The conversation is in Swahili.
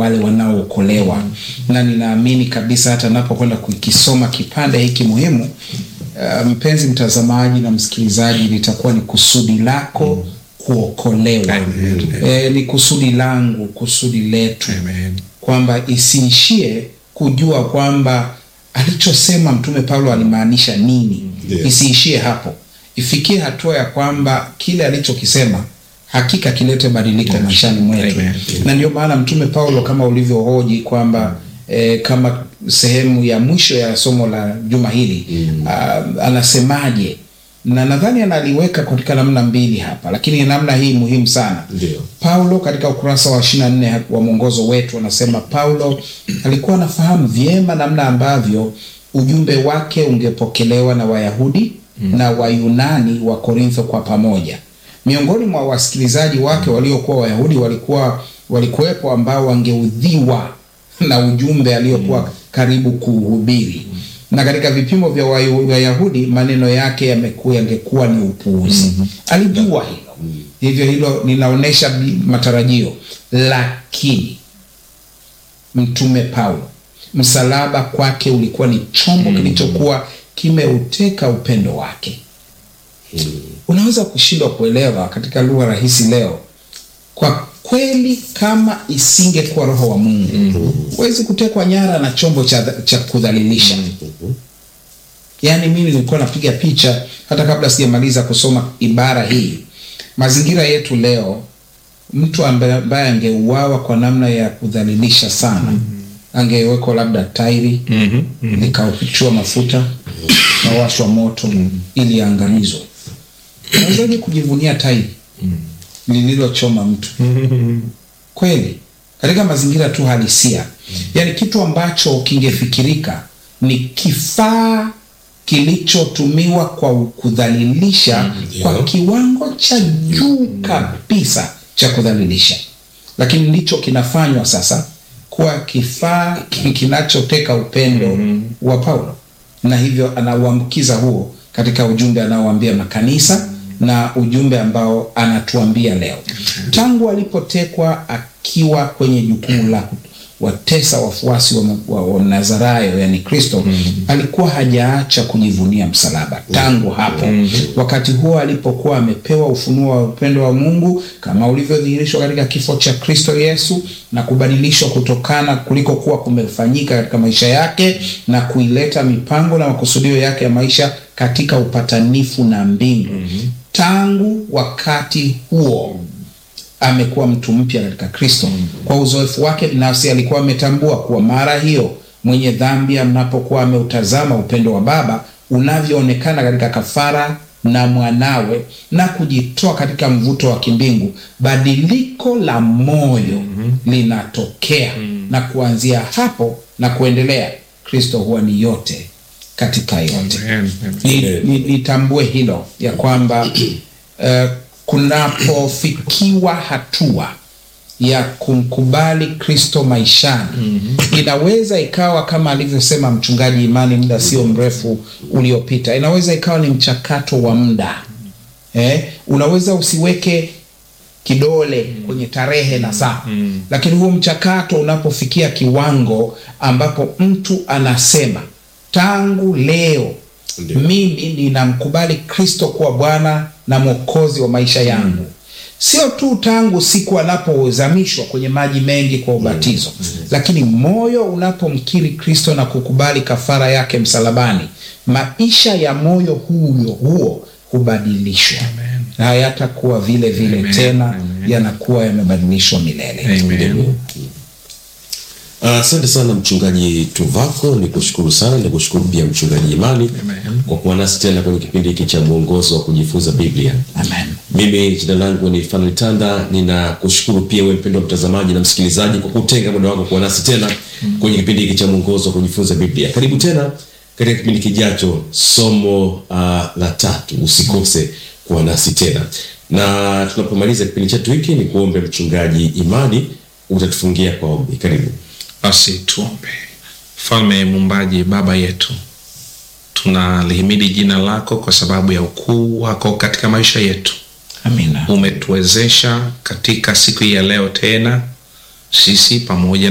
wale wanaookolewa na ninaamini kabisa hata napokwenda kukisoma kipande hiki muhimu uh, mpenzi mtazamaji na msikilizaji litakuwa ni kusudi lako kuokolewa Amen. e, ni kusudi langu kusudi letu Amen. kwamba isiishie kujua kwamba alichosema mtume paulo alimaanisha nini Ndio. isiishie hapo ifikie hatua ya kwamba kile alichokisema hakika kilete badiliko maishani mwetu Amen. na ndio maana mtume paulo kama ulivyohoji kwamba eh, kama sehemu ya mwisho ya somo la juma hili mm. uh, anasemaje na nadhani analiweka katika namna mbili hapa lakini namna hii muhimu sana Ndio. paulo katika ukurasa wa 24 wa mwongozo wetu anasema paulo alikuwa anafahamu vyema namna ambavyo ujumbe wake ungepokelewa na wayahudi mm. na wayunani wa korintho kwa pamoja miongoni mwa wasikilizaji wake waliokuwa wayahudi walikuwa walikuwepo ambao wangeudhiwa na ujumbe aliyokuwa karibu kuhubiri na katika vipimo vya Wayu- wayahudi maneno yake yamekuwa yangekuwa ni upuuzi alijua hilo hivyo hilo linaonyesha bi- matarajio lakini mtume paulo msalaba kwake ulikuwa ni chombo kilichokuwa kimeuteka upendo wake unaweza kushindwa kuelewa katika lugha rahisi leo kwa kweli kama isingekuwa roho wa mungu huwezi kutekwa nyara na chombo cha, cha kudhalilisha yaani mimi nilikuwa napiga picha hata kabla sijamaliza kusoma ibara hii mazingira yetu leo mtu ambaye ambaye angeuawa kwa namna ya kudhalilisha sana angewekwa labda tairi Mhm. Mhm. likafichua mafuta kawashwa moto ili aangamizwe unawezaje kujivunia tairi lililochoma mtu kweli katika mazingira tu halisia yaani kitu ambacho kingefikirika ni kifaa kilichotumiwa kwa kudhalilisha kwa kiwango cha juu kabisa cha kudhalilisha lakini ndicho kinafanywa sasa kuwa kifaa ki- kinachoteka upendo wa paulo na hivyo anauambukiza huo katika ujumbe anaoambia makanisa na ujumbe ambao anatuambia leo tangu alipotekwa akiwa kwenye jukumu la watesa wafuasi wa, wa, wa nazarayo yani kristo mm-hmm. alikuwa hajaacha kujivunia msalaba tangu hapo mm-hmm. wakati huo alipokuwa amepewa ufunuo wa upendo wa mungu kama ulivyodhihirishwa katika kifo cha kristo yesu na kubadilishwa kutokana kuliko kuwa kumefanyika katika maisha yake na kuileta mipango na makusudio yake ya maisha katika upatanifu na mbingu mm-hmm. tangu wakati huo amekuwa mtu mpya katika kristo kwa uzoefu wake binafsi alikuwa ametambua kuwa mara hiyo mwenye dhambi anapokuwa ameutazama upendo wa baba unavyoonekana katika kafara na mwanawe na kujitoa katika mvuto wa kimbingu badiliko la moyo mm-hmm. linatokea mm-hmm. na kuanzia hapo na kuendelea kristo huwa ni yote katika yote Amen. Amen. Ni- ni- nitambue hilo ya kwamba uh, kunapofikiwa hatua ya kumkubali kristo maishani mm-hmm. inaweza ikawa kama alivyosema mchungaji imani muda sio mrefu uliopita inaweza ikawa ni mchakato wa muda eh, unaweza usiweke kidole kwenye tarehe na saa mm. lakini huo mchakato unapofikia kiwango ambapo mtu anasema tangu leo Ndio. mimi ninamkubali kristo kuwa bwana na mwokozi wa maisha yangu sio tu tangu siku anapozamishwa kwenye maji mengi kwa ubatizo lakini moyo unapomkiri kristo na kukubali kafara yake msalabani maisha ya moyo huyo huo hubadilishwa na hayatakuwa vile vile Amen. tena Amen. yanakuwa yamebadilishwa milele Amen. asante sana mchungaji tuvako ni kushukuru sana ni kushukuru pia mchungaji imani Amen. kwa kuwa nasi tena kwenye kipindi hiki cha mwongozo wa kujifunza biblia amen mimi jina langu ni fanuel tanda ninakushukuru pia we mpendo wa mtazamaji na msikilizaji kwa kutenga muda wako kuwa nasi tena kwenye kipindi hiki cha mwongozo wa kujifunza biblia karibu tena katika kipindi kijacho somo uh, la tatu usikose kuwa nasi tena na tunapomaliza kipindi chetu hiki ni kuombe mchungaji imani utatufungia kwa ombi karibu basi tuombe mfalme mumbaji baba yetu tunalihimidi jina lako kwa sababu ya ukuu wako katika maisha yetu amina umetuwezesha katika siku hii ya leo tena sisi pamoja